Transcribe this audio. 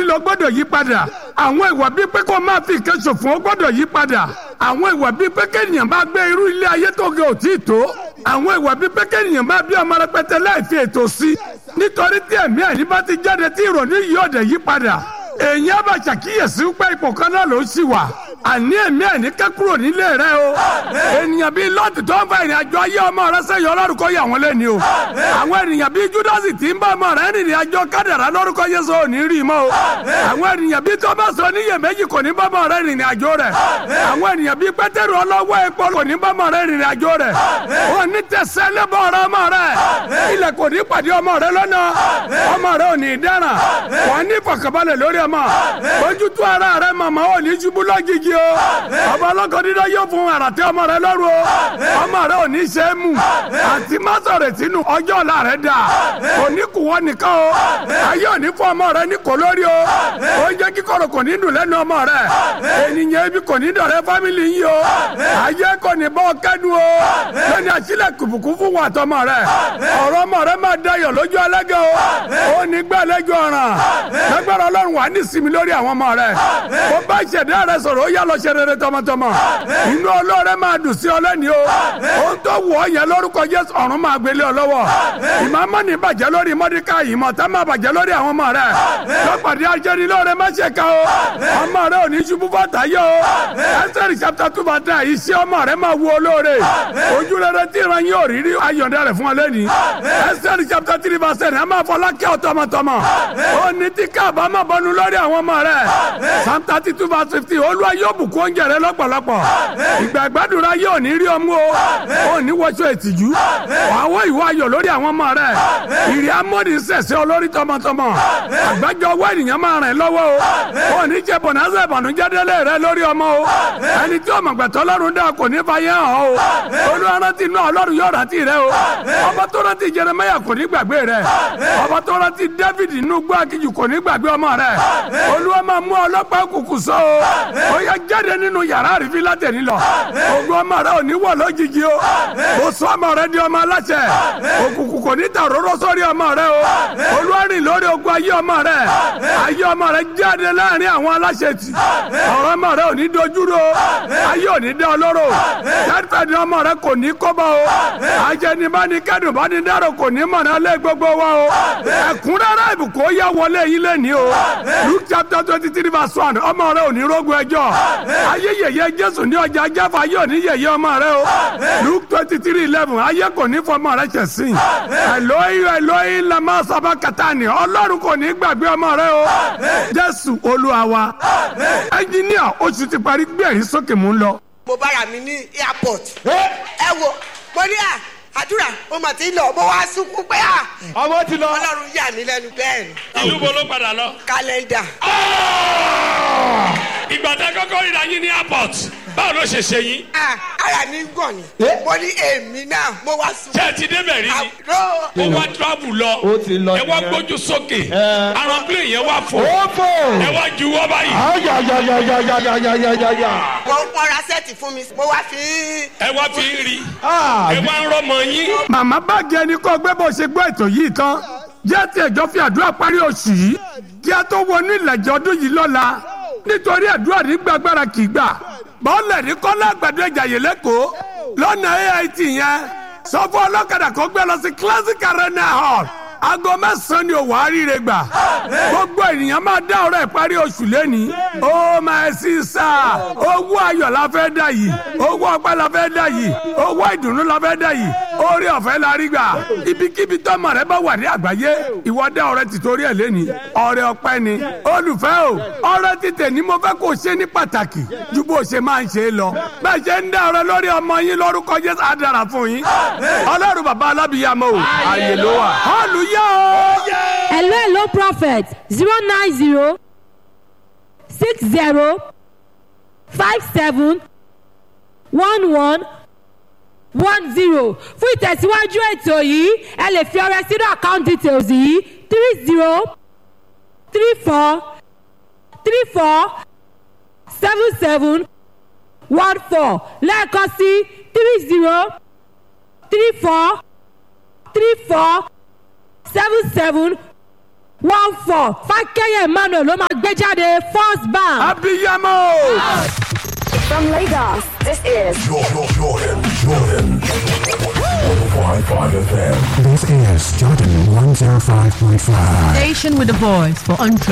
lílo gbọ́dọ̀ yí padà àwọn ìwà bíi pé kó máa fi nǹkan ṣòfò ó gbọ́dọ̀ yí padà àwọn ìwà bíi pé kéèyàn bá gbé irú ilé ayé tó ge òtí tó àwọn ìwà bíi pé kéèyàn bá bí ọmọ rẹpẹtẹ láì fi ètò sí nítorí tí ẹ̀mí ẹ̀ní bá ti jáde tí ìrònú yìí ọ̀dẹ̀ yí padà èèyàn bá ṣàkíyèsí pé ipò kan náà ló ń ṣì wà àní ẹ̀mí ẹ̀ní kẹ́ kúrò nílé rẹ o ènìyàn bíi lọ́ọ̀tì tó ń fa ìrìn àjò ayé ọmọ rẹ sẹ́yìn ọlọ́run kó yà wọ́n lẹ́ni o àwọn ènìyàn bíi júdásì tí ń bá ọmọ rẹ rìnrìn àjò kádàrá lórúkọ yéṣu ò ní rí i mọ́ o àwọn ènìyàn bíi tọ́mọ̀sì oníyèméjì kò ní bá ọmọ rẹ rìnrìn àjò rẹ àwọn ènìyàn bíi pétérù ọlọ́wọ́ epo kò ní bá ọmọ rẹ rìnrìn àjò rẹ ò ní tẹ̀sẹ̀ lébọ̀ ọ̀rọ̀ ọmọ rẹ ilẹ̀ kò ní pàdé ọmọ rẹ lọ́nà ọmọ rẹ ò ní dáràn wọ́n ní ìfọ̀kànbalẹ̀ lórí ọmọ ojútùú ara rẹ màmá ò ní ṣubú lọ́gìgì o ọba ọlọ́kọ̀ dídá yóò fún àràtẹ́ ọmọ rẹ lọ́rùn o ọmọ rẹ ò ní ṣe é mú àti mọ́sọ̀rẹ̀ sínú ọjọ́ ọ̀la rẹ dà òní kù wọ́n nìkan o ayé òní fún ọmọ rẹ ní kò lórí o oúnjẹ kíkorò kò ní dùn lẹ́nu ọmọ rẹ ènìyàn ibi kò ní dọ̀rẹ́ fámìlì yìí o ayé kò ní bọ́ kẹ́dùn o lónìí àṣìlẹ̀ kùbùkù fún wọn àtọmọ rẹ ọ̀rọ̀ ọmọ rẹ máa dayọ̀ lójú ẹlẹ́gẹ̀ o ó ní gbẹ́lẹ́jọ ọ̀ràn lágbára ọlọ́run wà ní sinmi lórí àwọn ọmọ rẹ ó bá ìṣẹ̀dá rẹ sọ̀rọ̀ ó yá lọ ṣe rere tọmọtọmọ inú olóore máa dùn sí ọ lẹ́ni o ohun tó wù ọ yẹn lórúkọ jésù ọ̀run máa gbélé ọ lọ́wọ́ ìmọ̀ọ́mọ́ ní bàjẹ́ lórí mọ́díkà ìmọ̀ tá máa bàjẹ́ lórí àwọn ọmọ rẹ lọ́pàdé ajẹ́ni lóore má ṣe ká o ọmọ rẹ ò ní ṣubú bàtà yọ o ẹsẹ̀rì chapter two bàtà iṣẹ́ ọmọ rẹ máa wù olóore ojú rere tí ìran yóò rí rí ayọ̀dẹ rẹ fún ọ lẹ́ni ẹsẹ̀rì chapter three verse ten ẹ máa fọlá kẹ́ ọ tọmọtọmọ ó ní tí káàbá máa bọnu lórí àwọn ọmọ rẹ psalm thirty two verse fifteen olúwa yóò bùkún oúnjẹ rẹ lọ́pọ̀lọpọ̀ ìgbà ìgbàdúrà yóò ní rí ọmú o ó ní wọṣọ ìtìjú àwọn ìwọ ayọ̀ lórí àwọn ọmọ rẹ ìrì amóni sẹ̀sẹ̀ olórí tọmọtọmọ àgbájọ ọwọ́ ènìyàn máa rìn lọ́wọ́ o ó ní jẹ́ bọ̀nàṣẹ́ ìbànújẹ́ délé rẹ lórí ọmọ o ẹni tí ọmọ gbẹ̀tọ́ ọlọ́run dá kò ní fàyẹ́ hàn o olúwa rántí inú ọlọ́run yóò rántí rẹ o ọba tó rántí Jeremáyà kò ní gbàgbé rẹ ọba tó rántí David inú gbọ́ akíjù kò ní gbàgbé ọmọ rẹ olúwa máa mú ọlọ́pàá kùkù sọ o ó yẹ jáde nínú yàrá àrífín látẹ̀ní lọ ogun ọmọ rẹ ò ní wọ̀ lójijì o mo sọ ọmọ rẹ di ọmọ aláṣẹ òkùnkùn kò ní ta òróró sórí ọmọ rẹ o olúwa rìn lórí ogun ayé ọmọ rẹ ayé ọmọ rẹ jáde láàrin àwọn aláṣẹ tì ọ̀rọ̀ ọmọ rẹ ò ní dojúrò ayé ò ní dá ọlọ́rọ̀ tẹ́tẹ́ni ọmọ rẹ kò ní kọ́bọ̀ o ajẹnibáni kẹ́dùn bá ní dárò kò ní mọ̀nà lé gbogbo wa o ẹ̀kúnrẹ́rẹ́ ìbùkún ó yá wọlé yín lẹ́ni o Luke chapter twenty three verse one ọmọ rẹ ò ní rógun ẹjọ́ ayé yẹyẹ Jésù ní ọjà jáfa ayé ò ní yẹyẹ ọmọ rẹ o Luke twenty three eleven ayé kò ní fọmọ rẹ ṣẹ̀sìn Eloi Eloi lama sábà kàtàní ọlọ́run kò ní gbàgbé ọmọ rẹ o Jésù Olúwa wa ẹnjiníà oṣù ti parí gbé ẹ̀rí sókè mú lọ. mo bára mi ní airport ẹ wo mo ní à àdúrà mo mà ti lọ mo wá sunkún pé à ọmọ ti lọ. ọlọ́run yà mí lẹ́nu bẹ́ẹ̀ ni ìlú bo ló padà lọ. kálẹ́ndà ìgbà tẹ kọ́kọ́ ríra yín ní airport báwo ló ṣe ṣe yín. à ara mi ń gàn ni mo ní èmi náà mo wá ṣé sunkún ẹ ti débẹ̀ rí ni. àbúrò ó wá travel lọ Ó ti lọ ẹ wá nìyẹn. gbójú sókè Ẹ. aeroplane yẹn wá fò ó fò. ẹ wá juwọ́ báyìí ayayayayayayayaya. wọ́n wọ́n ra sẹ́ẹ̀tì fún mi mo wá fi ẹ wá fi ń rí Ah, ẹ wá ń rọmọ yín. màmá báàgì ẹni kọ́ gbé bó ṣe gbọ́ ètò yìí tán jẹ́ ti ẹ̀jọ́ fi àdúrà parí oṣù yìí kí a tó wọnú ìlàjì ọdún yìí lọ́la nítorí àdúrà ní gbàgbára kì í gbà bọ́ọ̀lẹ̀ ní kọ́lá àgbàdo ìjàyè lẹ́kọ̀ọ́ lọ́nà AIT yẹn sọ fún ọlọ́kadà kó gbé lọ sí classic arena hall aago mẹ́sàn-án ni òwò àríire gbà gbogbo ènìyàn máa dá ọ̀rọ̀ ìparí oṣù lẹ́ni ó máa sí sá owó ayọ̀ la fẹ́ dá yìí owó ọpẹ́ la fẹ́ dá yìí owó ìdùnnú la fẹ́ dá yìí orí ọ̀fẹ́ la rí gbà ibikíbi tọ́mọ rẹ bá wà ní àgbáyé ìwọ dá ọrẹ tìtorí ẹ̀ lẹ́ni ọrẹ ọpẹ́ ni olùfẹ́ o ọrẹ títẹ̀ ni mo fẹ́ kó o ṣe ní pàtàkì ju bó o ṣe máa ń ṣe é lọ bẹ́ẹ̀ ṣe ń dá ọrẹ lórí ọmọ yín lórúkọ Jésù á dára fún yín ọlọ́run bàbá alábìyàmọ́ o àyè ló wà hallelujah o. hello hello prophet zero nine zero six zero five seven one one one zero fún ìtẹ̀síwájú ètò yìí ẹ lè fi ọrẹ sínú account details yìí three zero three four three four seven seven one four lẹ́ẹ̀kan sí three zero three four three four seven seven one four fákẹ́yẹ̀ emmanuel ló máa gbé jáde first bank. abiyamọ. From Lagos, this is Jordan, Jordan, Jordan. 105.5 FM. This is Jordan 105.5. Station with a voice for entrepreneurs.